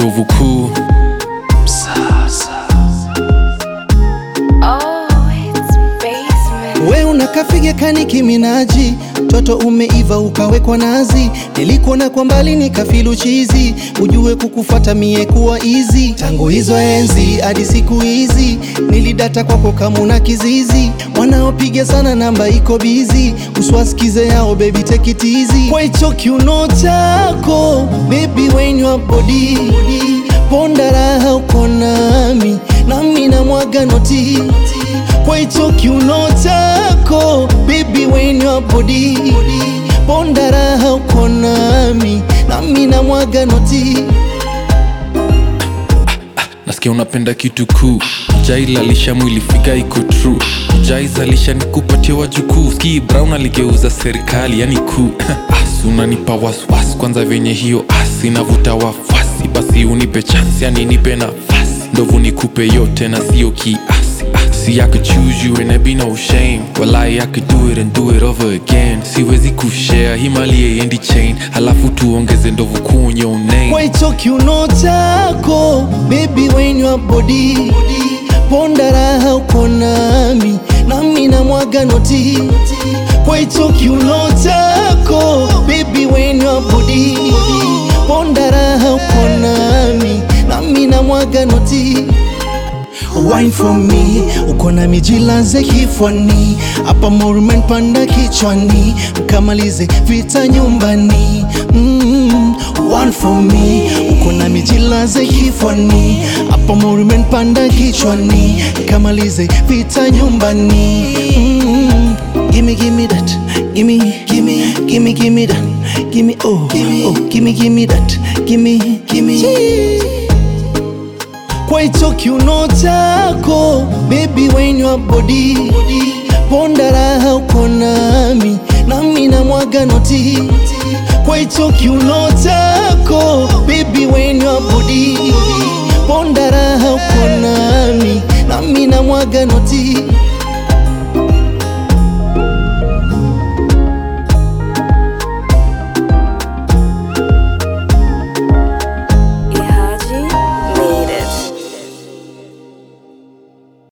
ndovu kuu Oh, it's basement. We unakafiga kani kiminaji, toto umeiva ukawekwa nazi, nilikuona kwa mbali nikafilu chizi, ujue kukufata mie kuwa easy. Tangu hizo enzi hadi siku hizi, nilidata kwako kama una kizizi, wanaopiga sana namba iko bizi, uswasikize yao baby take it easy. Kwa hicho kiuno chako baby when your body ponda raha uko nami, nami na mwaga noti kwa hicho kiuno chako baby when your body ponda raha uko nami nami na mwaga noti nasikia unapenda kitu kuu jailalisha mwili figa iko true jaizalisha nikupatia wajukuu ski brown aligeuza serikali yani kuu asi unanipa waswasi kwanza venye hiyo asi inavuta wafasi basi unipe chansi yani nipe nafasi ndovu nikupe yote na sio kiasi Ah, See, I could choose you and there be no shame Walai, I could do it and do it over again siwezi kushare himalie endi chain halafu tuongeze ndovu kuu on your name kwa hicho kiuno chako baby when your body ponda raha uko nami nami na mwaga noti kwa hicho kiuno chako baby when your body ponda raha uko nami nami na mwaga noti Wine for me, uko na mijilaze kifwani, hapa morumen panda kichwani, mkamalize vita nyumbani. Mm, one for me, uko na mijilaze kifwani, hapa morumen panda kichwani, mkamalize vita nyumbani. Mm, gimme gimme that, gimme gimme gimme gimme that, gimme oh oh gimme gimme that, gimme gimme kwa hicho kiuno chako baby when your body ponda raha uko nami nami na mwaga noti kwa hicho kiuno chako baby when your body ponda raha uko nami nami na mwaga noti